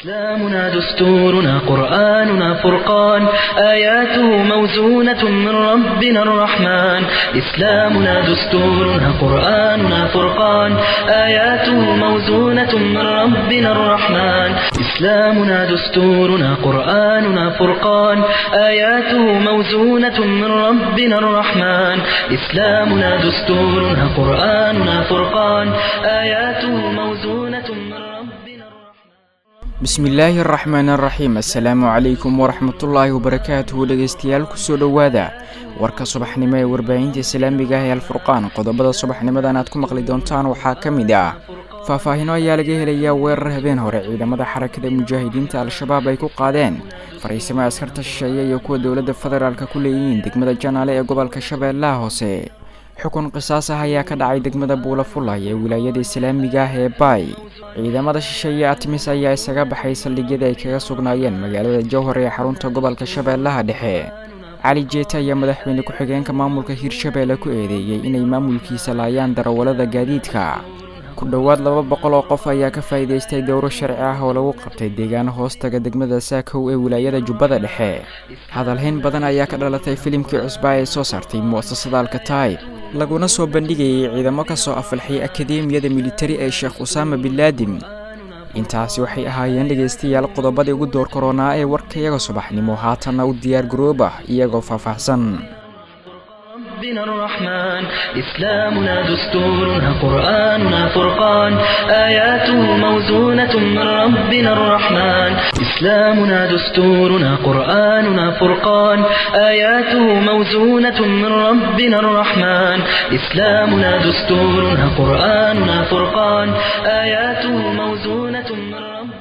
إسلامنا دستورنا قرآننا فرقان آياته موزونة من ربنا الرحمن إسلامنا دستورنا قرآننا فرقان آياته موزونة من ربنا الرحمن إسلامنا دستورنا قرآننا فرقان آياته موزونة من ربنا الرحمن إسلامنا دستورنا قرآننا فرقان آياته موزونة من ربنا الرحمن bismillaahi araxmaan araxiim assalaamu calaykum waraxmatullaahi wabarakaatuhu dhegeystayaal kusoo dhowaada warka subaxnimo ee warbaahinta islaamiga ah ee alfurqaan qodobada subaxnimadan aad ku maqli doontaan waxaa ka mid ah faahfaahino ayaa laga helayaa weerar habeen hore ciidamada xarakada mujaahidiinta al-shabaab ay ku qaadeen fariisimo askarta shisheeye iyo kuwa dowladda federaalk ku leeyihiin degmada janaale ee gobolka shabeellaha hoose xukun qisaas ah ayaa ka dhacay degmada buulafulay ee wilaayada islaamiga ah ee baay ciidamada shisheeye atmis ayaa isaga baxay saldhigyada ay kaga sugnaayeen magaalada jowhar ee xarunta gobolka shabeellaha dhexe cali jeeta ayaa madaxweyne ku-xigeenka maamulka hirshabeelle ku eedeeyey inay maamulkiisa laayaan darawallada gaadiidka ku dhowaad laba boqol oo qof ayaa ka faa'iidaystay dowro sharci ah oo lagu qabtay deegaano hoostaga degmada saakow ee wilaayada jubbada dhexe hadalhayn badan ayaa ka dhalatay filimkii cusbaa ee soo saartay mu'asasada alkataib laguna soo bandhigayay ciidamo ka soo afalxay akadeemiyada militari ee sheekh usaama binlaadin intaasi waxay ahaayeen dhegaystayaal qodobadii ugu door koronaa ee warkayaga subaxnimo haatanna u diyaar garooba iyagoo faahfaahsan ربنا الرحمن إسلامنا دستورنا قرآننا فرقان آياته موزونة من ربنا الرحمن إسلامنا دستورنا قرآننا فرقان آياته موزونة من ربنا الرحمن إسلامنا دستورنا قرآننا فرقان آياته موزونة من ربنا الرحمن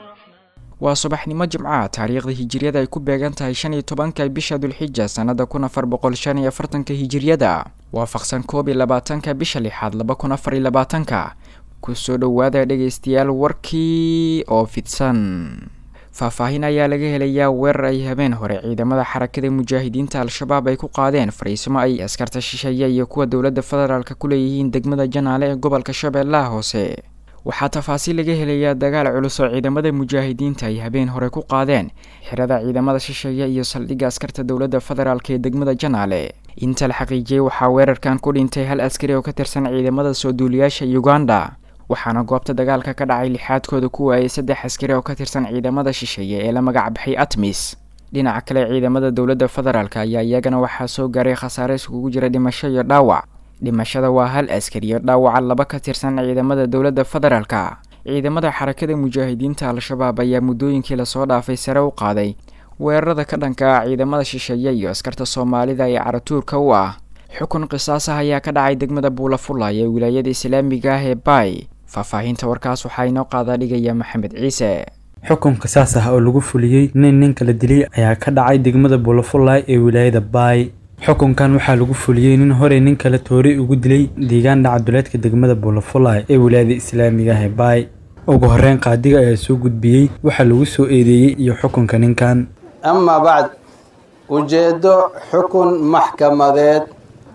waa subaxnimo jimcaha taariikhda hijiriyada ay ku beegan tahay shan iyo tobanka bisha dulxija sannada kun afar boqol shan iyo afartanka hijiriyada waafaqsan koob iyo labaatanka bisha lixaad laba kun afar iyo labaatanka kusoo dhowaada dhegaystayaal warkii oo fidsan faahfaahin ayaa laga helayaa weerar ay habeen hore ciidamada xarakada mujaahidiinta al-shabaab ay ku qaadeen fariisimo ay askarta shisheeye iyo kuwa dowladda federaalk ku leeyihiin degmada janaale ee gobolka shabeellaha hoose waxaa tafaasiil laga helayaa dagaal culus oo ciidamada mujaahidiinta ay habeen hore ku qaadeen xirada ciidamada shisheeye iyo saldhigga askarta dowladda federaalk ee degmada janaale inta la xaqiijiyey waxaa weerarkan ku dhintay hal askari oo ka tirsan ciidamada soo duuliyaasha uganda waxaana goobta dagaalka ka dhacay lixaadkooda ku waayay saddex askari oo ka tirsan ciidamada shisheeye ee la magac baxay atmis dhinaca kale ciidamada dowladda federaalk ayaa iyagana waxaa soo gaaray khasaare iskugu jira dhimasho iyo dhaawac dhimashada waa hal askari iyo dhaawaca laba ka tirsan ciidamada dowladda federaalka ciidamada xarakada mujaahidiinta al-shabaab ayaa muddooyinkii lasoo dhaafay sare u qaaday weerarada ka dhanka ah ciidamada shisheeye iyo askarta soomaalida ee caratuurka u ah xukun qisaas ah ayaa ka dhacay degmada buulafulay ee wilaayada islaamiga ah ee baay faahfaahinta warkaas waxaa inoo qaadaa dhigaya maxamed ciise xukun qisaas ah oo lagu fuliyey nin nin kala dilay ayaa ka dhacay degmada buulafulay ee wilaayada baay xukunkan waxaa lagu fuliyey nin horey nin kale toori ugu dilay deegaan dhacaduleedka degmada buulafulay ee wilaayada islaamiga ah ee baay ugu horeyn qaadiga ayaa soo gudbiyey waxaa lagu soo eedeeyey iyo xukunka ninkan amaa bacd ujeeddo xukun maxkamadeed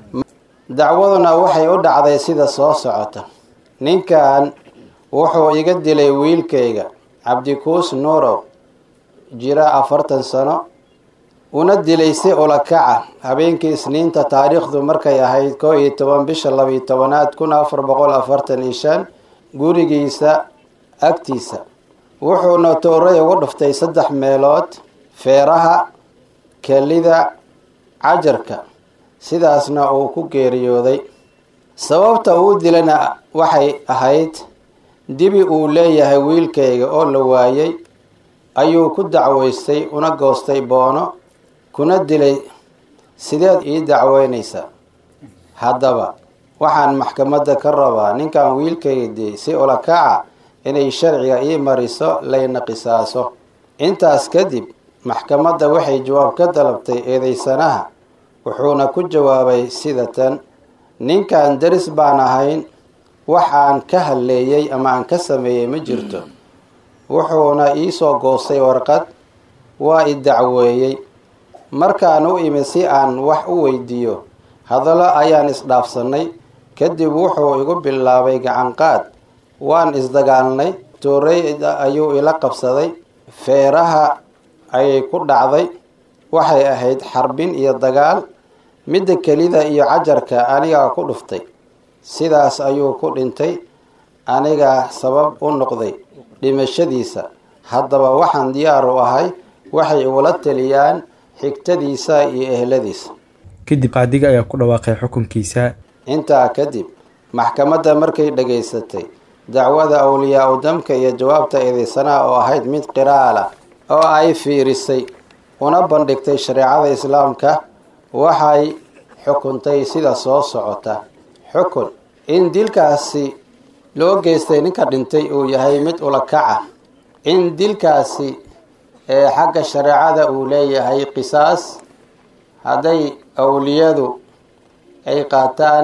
dacwaduna waxay u dhacday sida soo socota ninkan wuxuu iga dilay wiilkayga cabdikuus nuurow jira afartan sano una dilay si ulakaca habeenkii isniinta taariikhdu markay ahayd koo iyo toban bisha labiyo tobanaad kun afar boqol afartan iyo shan gurigiisa agtiisa wuxuuna tooray ugu dhuftay saddex meelood feeraha kelida cajarka sidaasna uu ku geeriyooday sababta uu dilana waxay ahayd dibi uu leeyahay wiilkayga oo la waayay ayuu ku dacweystay una goostay boono kuna dilay sideed ii dacweynaysa haddaba waxaan maxkamadda ka rabaa ninkan wiilkayga diyey si ulakaca inay sharciga ii mariso layna qisaaso intaas kadib maxkamadda waxay jawaab ka dalabtay eedeysanaha wuxuuna ku jawaabay sida tan ninkan daris baan ahayn wax aan ka halleeyey ama aan ka sameeyey ma jirto wuxuuna iisoo goostay warqad waa i dacweeyey markaan u imid si aan wax u weydiiyo hadallo ayaan isdhaafsannay kadib wuxuu igu bilaabay gacanqaad waan isdagaalnay tooreyda ayuu ila qabsaday feeraha ayay ku dhacday waxay ahayd xarbin iyo dagaal midda kelida iyo cajarka anigaa ku dhuftay sidaas ayuu ku dhintay anigaa sabab u noqday dhimashadiisa haddaba waxaan diyaar u ahay waxay igula taliyaan xigtadiisa iyo ehladiisa kadib qaadiga ayaa ku dhawaaqay xukunkiisa intaa kadib maxkamadda markay dhagaysatay dacwada awliyaa u damka iyo jawaabta eedeysanaha oo ahayd mid qiraala oo ay fiirisay una bandhigtay shareecada islaamka waxay xukuntay sida soo socota xukun in dilkaasi loo geystay ninka dhintay uu yahay mid ulakaca in dilkaasi ee xagga shareecada uu leeyahay qisaas hadday awliyadu ay qaataan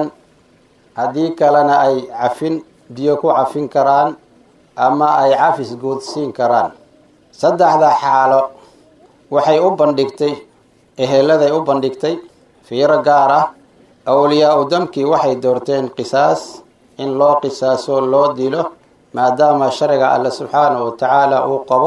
haddii kalena ay cafin biyo ku cafin karaan ama ay cafis guudsiin karaan saddexda xaalo waxay u bandhigtay eheladay u bandhigtay fiiro gaar ah awliyaa u damkii waxay doorteen qisaas in loo qisaaso loo dilo maadaama sharciga alle subxaanahu watacaala uu qabo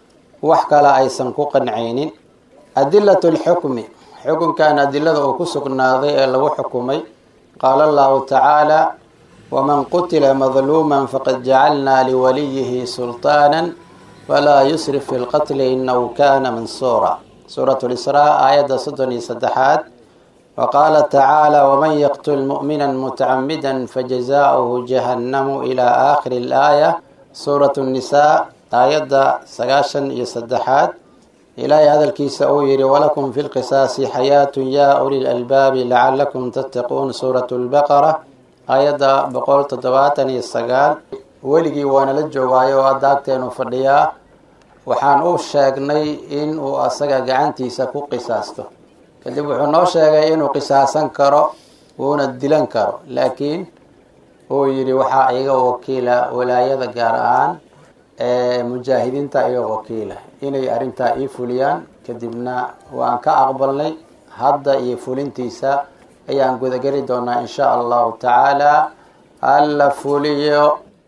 wax kale aysan ku qancaynin adilatu lxukmi xukunkan adilada uu ku sugnaaday ee lagu xukumay qaala allahu tacaala waman qutila madluuman faqad jacalnaa liwaliyihi sulطaana falaa yusrif fi lqatli inahu kana mansuura suurat lisraa aayadda soddon iyo saddexaad wa qaala tacaala waman yaqtul mu'mina mutacamida fajazaauhu jahannamu ilaa aakhiri alaaya suurat nnisaa aayadda sagaashan iyo saddexaad ilaahay hadalkiisa uu yihi walakum fi lqisaasi xayaatun yaa uli lalbaabi lacalakum tattaquun suurat lbaqara aayadda boqol toddobaatan iyo sagaal weligii waana la joogaayo oo hadda agteenu fadhiyaa waxaan u sheegnay in uu asaga gacantiisa ku qisaasto kadib wuxuu noo sheegay inuu qisaasan karo wuuna dilan karo laakiin uu yidhi waxaa iga wakiila walaayada gaar ahaan ee mujaahidiinta iga wakiila inay arrintaa ii fuliyaan kadibna waan ka aqbalnay hadda iyo fulintiisa ayaan gudageli doonaa insha allahu tacaala alla fuliyo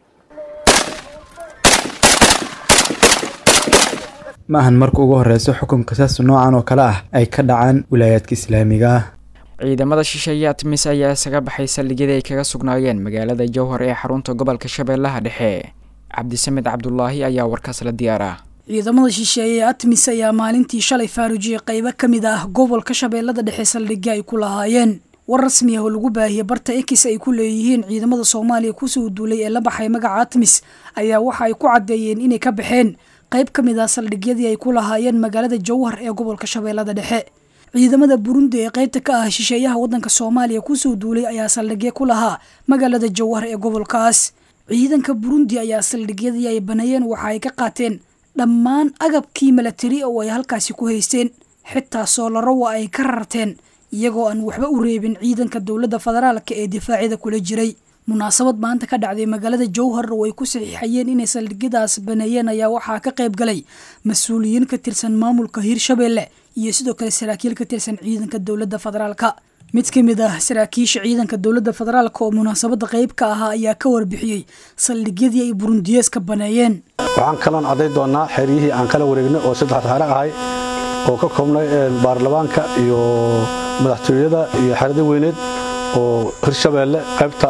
ma ahan marka ugu horeyso xukunka saas noocan oo kale ah ay ka dhacaan wilaayaadka islaamiga ah ciidamada shisheeye atmis ayaa isaga baxay saldhigyadii ay kaga sugnaayeen magaalada jowhar ee xarunta gobolka shabeellaha dhexe cabdisamed cabdulaahi ayaa warkaas la diyaara ciidamada shisheeye ee atmis ayaa maalintii shalay faarujiyey qaybo ka mid ah gobolka shabeellada dhexe saldhigyo ay ku lahaayeen war rasmi ah oo lagu baahiyey barta ekis ay ku leeyihiin ciidamada soomaaliya kusoo duulay ee la baxay magaca atmis ayaa waxa ay ku caddeeyeen inay ka baxeen qayb ka mid ah saldhigyadii ay ku lahaayeen magaalada jowhar ee gobolka shabeellada dhexe ciidamada burundi ee qaybta ka ah shisheeyaha waddanka soomaaliya kusoo duulay ayaa saldhigyo ku lahaa magaalada jowhar ee gobolkaas ciidanka burundi ayaa saldhigyadii ay baneeyeen waxa ay ka qaateen dhammaan agabkii milatari oo ay halkaasi ku haysteen xitaa soolaro waa ay ka rarteen iyagoo aan waxba u reebin ciidanka dowladda federaalka ee difaacyada kula jiray munaasabad maanta ka dhacday magaalada jowhar oo ay ku saxiixayeen inay saldhigyadaas baneeyeen ayaa waxaa ka qayb galay mas-uuliyiin ka tirsan maamulka hiirshabeelle iyo sidoo kale saraakiil ka tirsan ciidanka dowladda federaalka mid ka mid ah saraakiisha ciidanka dowladda federaalka oo munaasabadda qayb ka ahaa ayaa ka warbixiyey saldhigyadii ay burundiyeeska baneeyeen waxaan kaloon cadday doonaa xeryihii aan kala wareegnay oo saddex xero ahay oo ka koobnay baarlamaanka iyo madaxtooyada iyo xerada weyneed oo hirshabeelle qaybta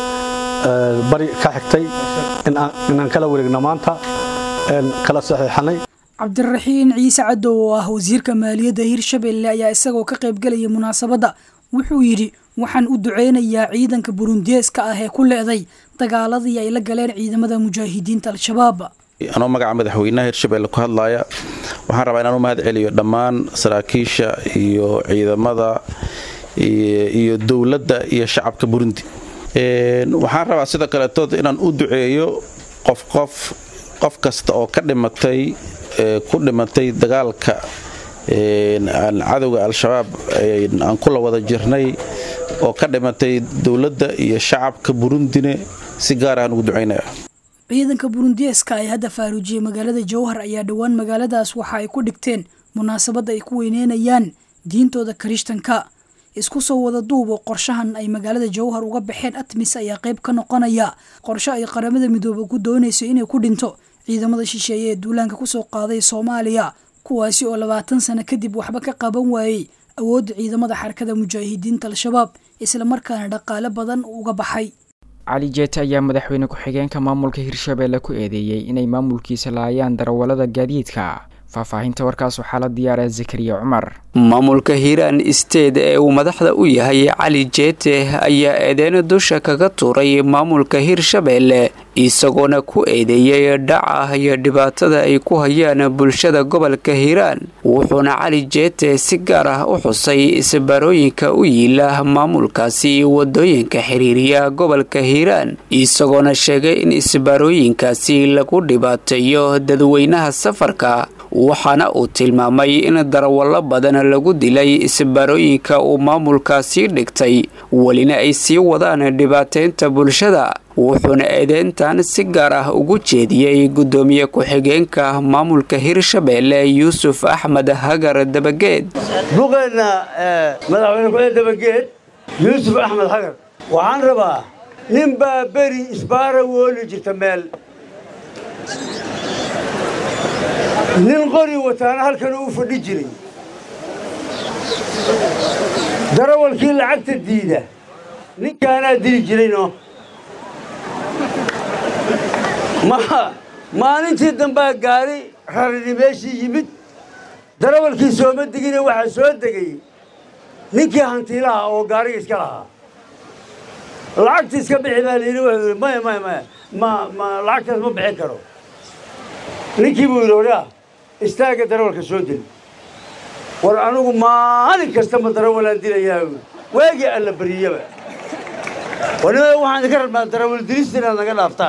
bari ka xigtay inaan kala wareegno maanta kala saxiixanay cabdiraxiin ciise cadow oo ah wasiirka maaliyadda hiirshabeelle ayaa isagoo ka qaybgelaya munaasabadda wuxuu yidhi waxaan u duceynayaa ciidanka burundiyeeska ah ee ku leeday dagaaladii ay la galeen ciidamada mujaahidiinta al-shabaab anoo magaca madaxweynaha hirshabeelle ku hadlaaya waxaan rabaa inaan u mahad celiyo dhammaan saraakiisha iyo ciidamada iyo dowladda iyo shacabka burundi waxaan rabaa sidoo kaletood inaan u duceeyo qof qof qof kasta oo ka dhimatay ku dhimatay dagaalka cadowga al-shabaab aan kula wada jirnay oo ka dhimatay dowladda iyo shacabka burundine si gaar ahaan ugu ducaynaya ciidanka burundiyeeska ay hadda faaruujiyey magaalada jowhar ayaa dhowaan magaaladaas waxa ay ku dhigteen munaasabadda ay ku weyneynayaan diintooda kirishtanka isku soo wada duubo qorshahan ay magaalada jowhar uga baxeen atmis ayaa qayb ka noqonaya qorshe ay qaramada midoobe ku doonayso inay ku dhinto ciidamada shisheeye ee duulaanka kusoo qaaday soomaaliya kuwaasi oo labaatan sano kadib waxba ka qaban waayey awoodda ciidamada xarakada mujaahidiinta al-shabaab islamarkaana dhaqaale badan uga baxay cali jeete ayaa madaxweyne ku-xigeenka maamulka hirshabeelle ku eedeeyey inay maamulkiisa laayaan darawallada gaadiidka faahfaahinta warkaas waxaa la diyaara zakariya cumar maamulka hiiraan isteed ee uu madaxda u yahay cali jeete ayaa eedeyn dusha kaga tuuray maamulka hirshabeelle isagoona ku eedeeyey dhaca iyo dhibaatada ay ku hayaan bulshada gobolka hiiraan wuxuuna cali jeete si gaar ah u xusay isbaarooyinka u yiila maamulkaasi wadooyinka xiriiriya gobolka hiiraan isagoona sheegay in isbaarooyinkaasi lagu dhibaateeyo dadweynaha safarka waxaana uu tilmaamay in darawallo badan lagu dilay isbaarooyinka uu maamulkaasii dhigtay welina ay sii wadaan dhibaateynta bulshada wuxuuna eedeyntan si gaar ah ugu jeediyey guddoomiye ku-xigeenka maamulka hirshabeelle yuusuf axmed hagar dabageed buqeenna madaxweyne ku-xigeen dabageed yuusuf axmed hagar waxaan rabaa nin baa beri isbaara wooli jirta meel nin qori wataana halkan uu fadhi jiray darawalkii lacagta diida ninkaanaa dili jirayno maalintii dambaa gaari rarini meeshii yimid darawalkii sooma degine waxaa soo degay ninkii hantiilaha oo gaariga iska lahaa lacagta iska bixi baa layidhi wuxuu yidhi maya maya maya ma ma lacagtaas ma bixin karo ninkii buu yidhi odhaa istaaga darawalka soo deli war anigu maalin kasta ma darawalaan dilayaa waagii alla bariyaba wanimada waxaan idinka rabnaa darawal dilista inaad naga dhaaftaan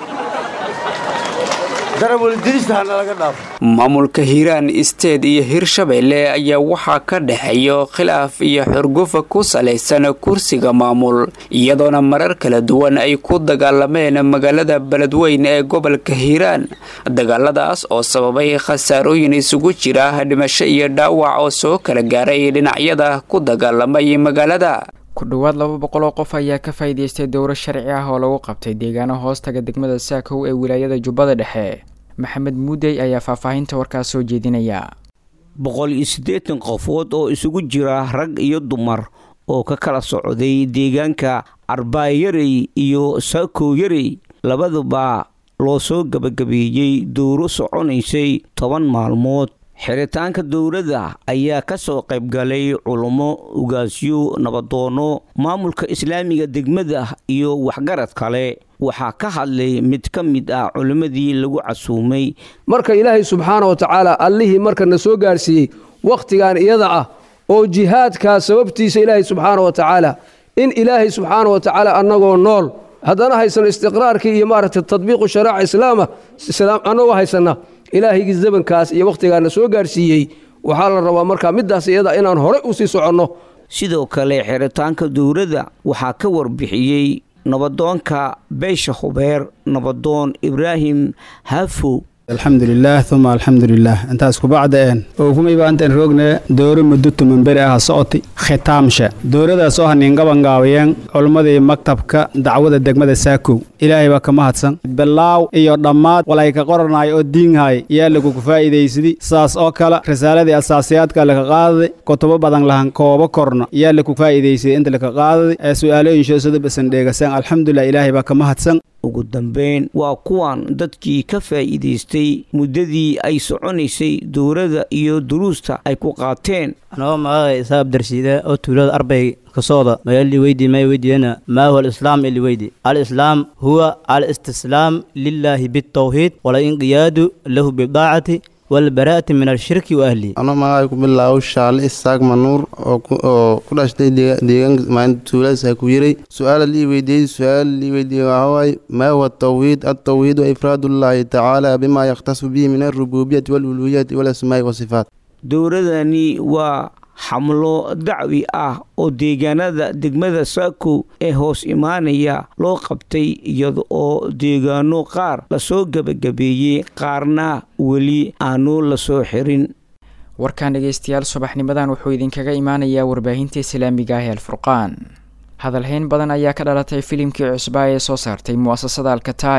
maamulka hiiraan isteed iyo hirshabeelle ayaa waxaa ka dhexeeyo khilaaf iyo xurgufa ku salaysan kursiga maamul iyadoona marar kala duwan ay ku dagaalameen magaalada beledweyn ee gobolka hiiraan dagaaladaas oo sababay khasaarooyin isugu jira dhimasho iyo dhaawac oo soo kala gaaray dhinacyada ku dagaalamay magaalada ku dhowaad laba boqol oo qof ayaa ka faa'iidaystay dowro sharci ah oo lagu qabtay deegaano hoostaga degmada saakow ee wilaayada jubbada dhexe maxamed muudey ayaa faahfaahinta warkaas soo jeedinaya boqol iyo siddeetan qofood oo isugu jira rag iyo dumar oo ka kala socday deegaanka arbaayarey iyo saakow yarey labaduba loo soo gebagabeeyey dowro soconaysay toban maalmood xiritaanka dowladda ayaa ka soo qaybgalay culummo ugaasyo nabadoono maamulka islaamiga degmada iyo waxgarad kale waxaa ka hadlay mid ka mid ah culimmadii lagu casuumay marka ilaahay subxaana wa tacaala allihii markana soo gaarsiiyey wakhtigan iyada ah oo jihaadkaa sababtiisa ilaahay subxaana wa tacaala in ilaahay subxaana wa tacaala annagoo nool haddana haysano istiqraarkii iyo maaragtay tadbiiqu sharaaca islaama annagoo haysanna ilaahaygi zamankaas iyo wakhtigaana soo gaarsiiyey waxaa la rabaa markaa middaas iyada inaan horey u sii soconno sidoo kale xiritaanka dowladda waxaa ka warbixiyey nabadoonka beesha hubeer nabadoon ibraahim hafo alxamdulilaah uma alxamdulilaah intaas kubacda een ookumayba intaan roogne dooro muddo tumanberi aha socoti khitaamsha dooradaas oo haniingabangaabiyeen culummadii maktabka dacwada degmada saakow ilaahay baa ka mahadsan bilaaw iyo dhammaad walay ka qoranaay oo diinhay yaa lagugu faa'iidaysadi saas oo kale risaaladii asaasiyaadka laka qaadaday kutubo badan lahan koobo korno yaa lagu faa'iidaysaday inta laka qaadaday ee su'aalooyinsho sida basan dheegasaan alxamdulilah ilaahay baa ka mahadsan ugu dambeyn waa kuwan dadkii ka faa'iidaystay muddadii ay soconaysay dowladda iyo duruusta ay ku qaateen anagoo magacay isaab darsiida oo tuulada arbay kasooda magali weydi may weydiiyana maa huwa alislaam ili weydi alislaam huwa alistislaam lilaahi bitawxiid walinqiyaadu lahu bidaacati walbaraa'ati min alshirki wa ahlihi ano magacay ku bilaabo shaale isaaq manuur oo ku dhashtay deegaanka maalinta tuuladaas ku yiray su-aala lii weydiiyey su-aala lii weydiiyey waxaa waaye maa huwa atawxiid altawxiid wa ifraadullaahi tacaala bima yakhtasu bihi min alrububiyati waluluhiyati walasmaa'i wasifaat dowladani waa xamlo dacwi ah oo deegaanada degmada saakow ee hoos imaanaya loo qabtay iyada oo deegaano qaar lasoo gebagabeeyey qaarna weli aanu lasoo xirin warkan dhegaystayaal subaxnimadan wuxuu idinkaga imaanayaa warbaahinta islaamiga ah ee alfurqaan hadalhayn badan ayaa ka dhalatay filimkii cusbaa ee soo saartay mu'asasada alkataib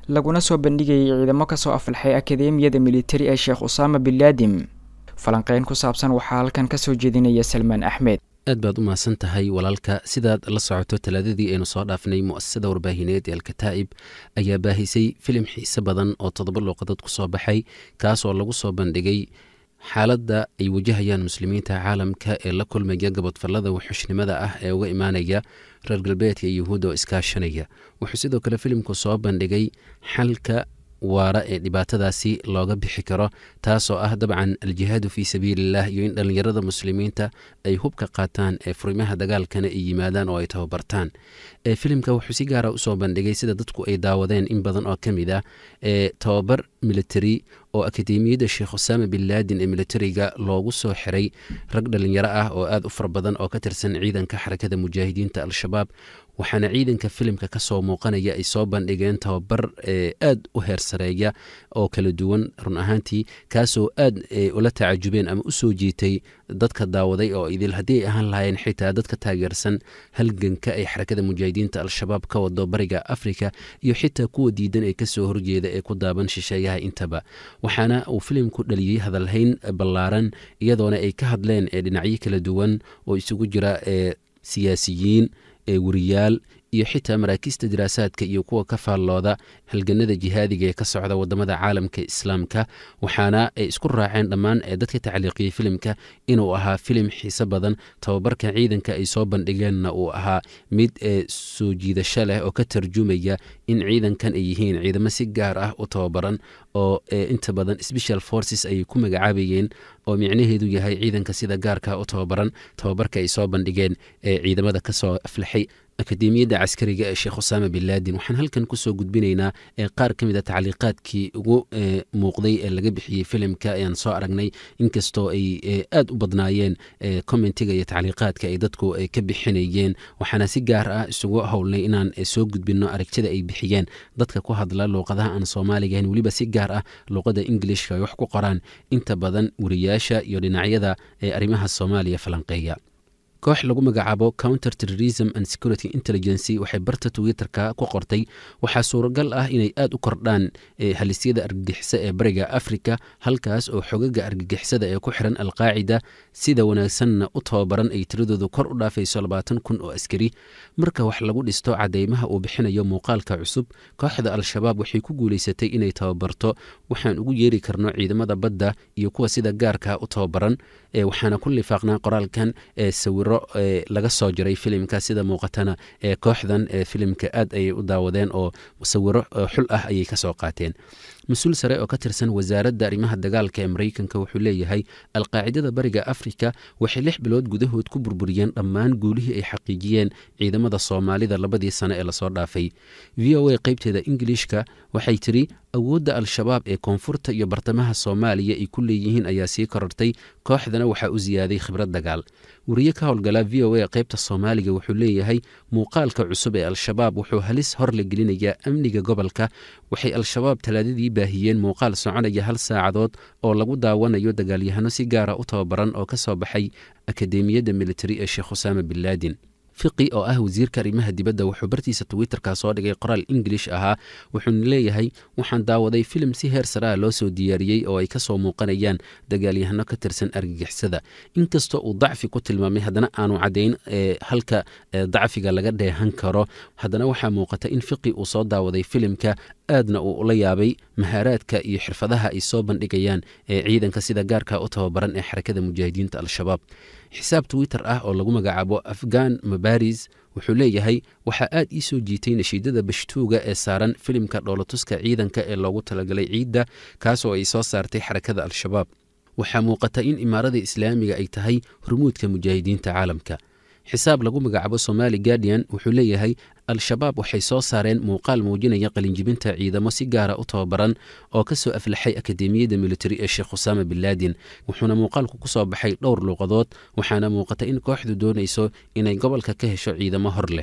laguna soo bandhigayay ciidamo kasoo aflaxay akademiyada militari ee sheekh usaama bin laadim falanqeyn ku saabsan waxaa halkan kasoo jeedinaya salmaan axmed aad baad u mahadsan tahay walaalka sidaad la socoto talaadadii aynu soo dhaafnay mu'asasada warbaahineed ee alkataa'ib ayaa baahisay filim xiise badan oo toddoba luuqadood ku soo baxay kaasoo lagu soo bandhigay xaaladda ay wajahayaan muslimiinta caalamka ee la kulmaya gabodfallada wuxushnimada ah ee uga imaanaya reer galbeedka iyo yuhuudda oo iskaashanaya wuxuu sidoo kale filimku soo bandhigay xalka waara ee dhibaatadaasi looga bixi karo taasoo ah dabcan aljihaadu fii sabiiliillah iyo in dhallinyarada muslimiinta ay hubka qaataan ee furimaha dagaalkana ay yimaadaan oo ay tababartaan ee filimka wuxuu si gaara usoo bandhigay sida dadku ay daawadeen in badan oo ka mid ah ee tababar military oo akademiyadda sheekh usaama bin laadin ee militariga loogu soo xiray rag dhallinyaro ah oo aad u fara badan oo ka tirsan ciidanka xarakada mujaahidiinta al-shabaab waxaana ciidanka filimka ka soo muuqanaya ay soo bandhigeen tababar aad u heersareeya oo kala duwan run ahaantii kaasoo aad ula tacajubeen ama u soo jiitay dadka daawaday oo idil haddii ay ahaan lahaayeen xitaa dadka taageersan halganka ay xarakada mujaahidiinta al-shabaab ka wado bariga afrika iyo xitaa kuwa diidan ee kasoo horjeeda ee ku daaban shisheeyaha intaba waxaana uu filimku dhaliyey hadalhayn ballaaran iyadoona ay ka hadleen ee dhinacyo kala duwan oo isugu jira ee siyaasiyiin ee wariyaal iyo xitaa maraakiista diraasaadka iyo kuwa ka faallooda halganada jihaadiga ee ka socda wadamada caalamka islaamka waxaana ay isku raaceen dhammaan ee dadka tacliiqiyey filimka inuu ahaa filim xiise badan tababarka ciidanka ay soo bandhigeenna uu ahaa mid ee soo jiidasho leh oo ka tarjumaya in ciidankan ay yihiin ciidamo si gaar ah u tababaran oo inta badan special forces ayay ku magacaabayeen oo micnaheedu yahay ciidanka sida gaarka u tababaran tababarka ay soo bandhigeen ee ciidamada kasoo aflaxay akademiyadda caskariga ee sheekh usaama bin laadin waxaan halkan kusoo gudbinaynaa ee qaar ka mid a tacliiqaadkii ugu muuqday ee laga bixiyey filimka ayaan soo aragnay inkastoo ay aad u badnaayeen commentiga iyo tacliiqaadka ay dadku ka bixinayeen waxaana si gaar ah isugu howlnay inaan soo gudbino aragtida ay bixiyeen dadka ku hadla luuqadaha aan soomaaliga ahayn weliba si gaar ah luuqada ingilishka ay wax ku qoraan inta badan wariyaasha iyo dhinacyada ee arrimaha soomaaliya falanqeeya koox lagu magacaabo counter terrorism and security intelligency waxay barta twitter-ka ku qortay waxaa suuragal ah inay aad u kordhaan halisyada argagixisa ee bariga africa halkaas oo xogaga argagixisada ee ku xiran alqaacida sida wanaagsanna u tababaran ay tiradoodu kor u dhaafayso labaatan kun oo askari marka wax lagu dhisto cadeymaha uu bixinayo muuqaalka cusub kooxda al-shabaab waxay ku guulaysatay inay tababarto waxaan ugu yeeri karno ciidamada badda iyo kuwa sida gaarka u tababaran waxaana ku lifaaqnaa qoraalkan ee sawiro laga soo jiray filimka sida muuqatana ee kooxdan ee filimka aad ayay u daawadeen oo sawiro xul ah ayay kasoo qaateen mas-uul sare oo ka tirsan wasaaradda arrimaha dagaalka ee maraykanka wuxuu leeyahay alqaacidada bariga afrika waxay lix bilood gudahood ku burburiyeen dhammaan guulihii ay xaqiijiyeen ciidamada soomaalida labadii sane ee lasoo dhaafay v o a qeybteeda ingilishka waxay tiri awoodda al-shabaab ee koonfurta iyo bartamaha soomaaliya ay ku leeyihiin ayaa sii korortay kooxdana waxaa u siyaaday khibrad dagaal wariye ka howlgala v o a qaybta soomaaliga wuxuu leeyahay muuqaalka cusub ee al-shabaab wuxuu halis hor la gelinayaa amniga gobolka waxay al-shabaab talaadadii baahiyeen muuqaal soconaya hal saacadood oo lagu daawanayo dagaalyahano si gaara u tababaran oo ka soo baxay akademiyadda militari ee sheekh usaama bin laadin fiqi oo ah wasiirka arrimaha dibadda wuxuu bartiisa twitterka soo dhigay qoraal ingilish ahaa wuxuuna leeyahay waxaan daawaday filim si heer saraa loo soo diyaariyey oo ay kasoo muuqanayaan dagaalyahano ka tirsan argagixisada inkastoo uu dacfi ku tilmaamay haddana aanu caddayn halka dacfiga laga dheehan karo haddana waxaa muuqata in fiqi uu soo daawaday filimka aadna uu ula yaabay mahaaraadka iyo xirfadaha ay soo bandhigayaan ee ciidanka sida gaarka u tababaran ee xarakada mujaahidiinta al-shabaab xisaab twitter ah oo lagu magacaabo afghan mabaris wuxuu leeyahay waxaa aad ii soo jiitay nashiidada bashtuuga ee saaran filimka dhoolatuska ciidanka ee loogu talagalay ciidda kaasoo ay soo saartay xarakada al-shabaab waxaa muuqata in imaarada islaamiga ay tahay hormuudka mujaahidiinta caalamka xisaab lagu magacaabo somali guardian wuxuu leeyahay al-shabaab waxay soo saareen muuqaal muujinaya qalinjibinta ciidamo si gaara u tababaran oo ka soo aflaxay akademiyadda militari ee sheekh usaama bin laadin wuxuuna muuqaalku ku soo baxay dhowr luuqadood waxaana muuqata in kooxdu doonayso inay gobolka ka hesho ciidamo hor leh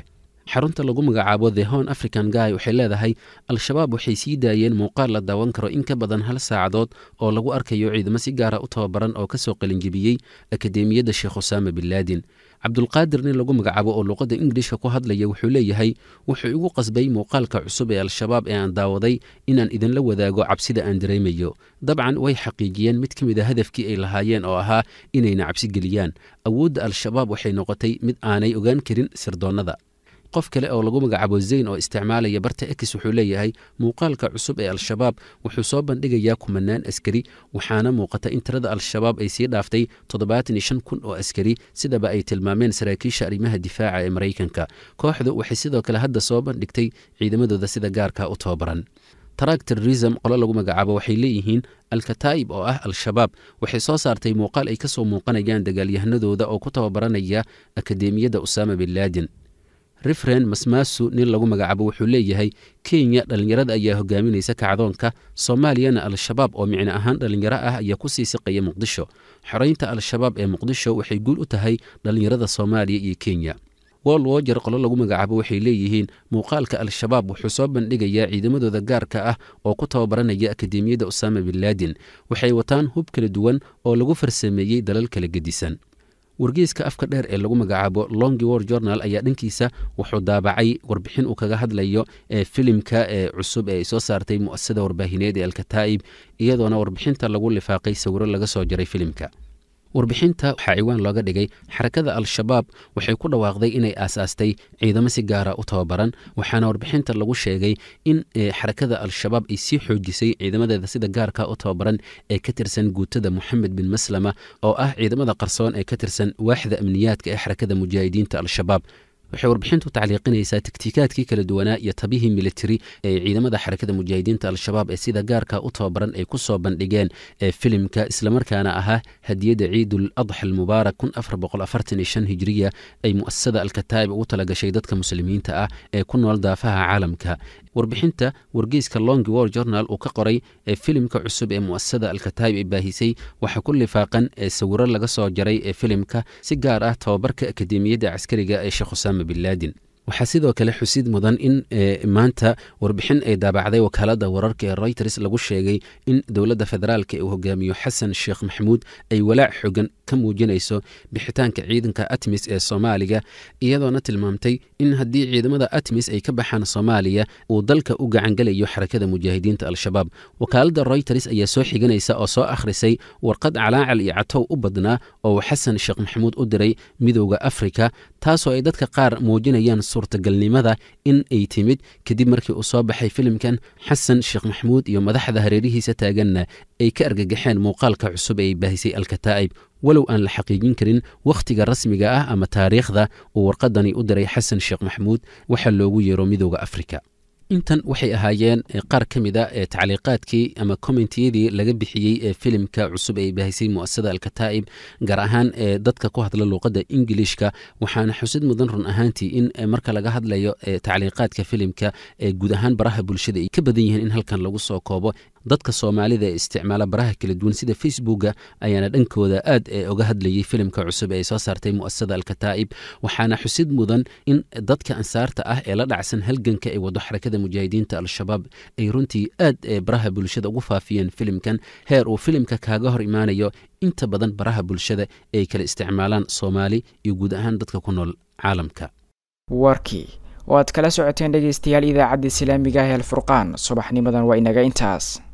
xarunta lagu magacaabo the hon african guy waxay leedahay al-shabaab waxay sii daayeen muuqaal la daawan karo in ka badan hal saacadood oo lagu arkayo ciidamo si gaara u tababaran oo kasoo qalinjebiyey akadeemiyadda sheekh usaama bin laadin cabdulqaadir nin lagu magacaabo oo luuqadda ingilishka ku hadlaya wuxuu leeyahay wuxuu igu qasbay muuqaalka cusub ee al-shabaab ee aan daawaday inaan idinla wadaago cabsida aan dareemayo dabcan way xaqiijiyeen mid ka mid a hadafkii ay lahaayeen oo ahaa inayna cabsi geliyaan awoodda al-shabaab waxay noqotay mid aanay ogaan karin sirdoonnada qof kale oo lagu magacaabo zayn oo isticmaalaya barta ex wuxuu leeyahay muuqaalka cusub ee al-shabaab wuxuu soo bandhigayaa kumanaan askari waxaana muuqata in tirada al-shabaab ay sii dhaaftay toddobaatan iyo shan kun oo askari sidaba ay tilmaameen saraakiisha arrimaha difaaca ee maraykanka kooxdu waxay sidoo kale hadda soo bandhigtay ciidamadooda sida gaarka u tababaran taraag terrorism qolo lagu magacaabo waxay leeyihiin al-kataa'ib oo ah al-shabaab waxay soo saartay muuqaal ay ka soo muuqanayaan dagaalyahanadooda oo ku tababaranaya akadeemiyadda usaama bin laadin refren masmaasu nin lagu magacaabo wuxuu leeyahay kenya dhallinyarada ayaa hogaaminaysa kacdoonka soomaaliyana al-shabaab oo micno ahaan dhallinyaro ah ayaa ku sii siqaya muqdisho xoreynta al-shabaab ee muqdisho waxay guul u tahay dhallinyarada soomaaliya iyo kenya wol wojer qolo lagu magacaabo waxay leeyihiin muuqaalka al-shabaab wuxuu soo bandhigayaa ciidamadooda gaarka ah oo ku tababaranaya akadeemiyadda usaama bin laadin waxay wataan hub kala duwan oo lagu farsameeyey dalal kala gedisan wargeyska afka dheer ee lagu magacaabo longi war journal ayaa dhankiisa wuxuu daabacay warbixin uu kaga hadlayo ee filimka ee cusub ee ay soo saartay mu'asasada warbaahineed ee alkataa'ib iyadoona warbixinta lagu lifaaqay sawiro laga soo jaray filimka warbixinta waxaa ciwaan looga dhigay xarakada al-shabaab waxay ku dhawaaqday inay aasaastay ciidamo si gaara u tababaran waxaana warbixinta lagu sheegay in xarakada al-shabaab ay sii xoojisay ciidamadeeda sida gaarka u tababaran ee ka tirsan guutada moxamed bin maslama oo ah ciidamada qarsoon ee ka tirsan waaxda amniyaadka ee xarakada mujaahidiinta al-shabaab waxay warbixintu tacliiqinaysaa taktiikaadkii kala duwanaa iyo tabihii militari ee ciidamada xarakada mujaahidiinta al-shabaab ee sida gaarka u tababaran ay ku soo bandhigeen ee filimka islamarkaana ahaa hadiyadda ciidul adxa almubaarak kun afar boqol afartan iyo shan hijiriya ay mu'asasada alkataa'ib ugu talagashay dadka muslimiinta ah ee ku nool daafaha caalamka warbixinta wargeyska long war journal uu ka qoray ee filimka cusub ee mu'asasada alkataa'ib ay baahisay waxaa ku lifaaqan ee sawiro laga soo jaray ee filimka si gaar ah tababarka akadeemiyadda caskariga ee sheekh usaama bin laadin waxaa sidoo kale xusid mudan in maanta warbixin ay daabacday wakaalada wararka ee reuters lagu sheegay in dowladda federaalka ee uu hogaamiyo xasan sheekh maxamuud ay walaac xogan ka muujinayso bixitaanka ciidanka atmis ee soomaaliga iyadoona tilmaamtay in haddii ciidamada atmis ay ka baxaan soomaaliya uu dalka u gacangelayo xarakada mujaahidiinta al-shabaab wakaalada reuters ayaa soo xiganaysa oo soo akhrisay warqad calaacal iyo catow u badnaa oo uu xasan sheekh maxamuud u diray midowda afrika taasoo ay dadka qaar muujinayaan suurtagalnimada in ay timid kadib markii uu soo baxay filimkan xasan sheekh maxamuud iyo madaxda hareerihiisa taaganna ay ka argagaxeen muuqaalka cusub ee ay baahisay alkataa'ib walow aan la xaqiijin karin wakhtiga rasmiga ah ama taariikhda uu warqadani u diray xasan sheekh maxamuud waxaa loogu yeero midowda afrika intan waxay ahaayeen qaar ka mid a ee tacliiqaadkii ama kommentiyadii laga bixiyey ee filimka cusub ee baahisay mu'asasada alkataa'ib gaar ahaan ee dadka ku hadla luuqadda ingilishka waxaana xusid mudan run ahaantii in marka laga hadlayo tacliiqaadka filimka ee guud ahaan baraha bulshada ay ka badan yihiin in halkan lagu soo koobo dadka soomaalida ee isticmaala baraha kala duwan sida facebooka ayaana dhankooda aad uga hadlayay filimka cusub ee ay soo saartay mu'asasada alkataa'ib waxaana xusid mudan in dadka ansaarta ah ee la dhacsan halganka ay wado xarakada mujaahidiinta al-shabaab ay runtii aad baraha bulshada ugu faafiyeen filimkan heer uu filimka kaaga hor imaanayo inta badan baraha bulshada ay kala isticmaalaan soomaali iyo guud ahaan dadka ku nool caalamka warkii oo aad kala socoteen dhegaystayaal idaacadda islaamiga ah ee alfurqaan subaxnimadan waa inaga intaas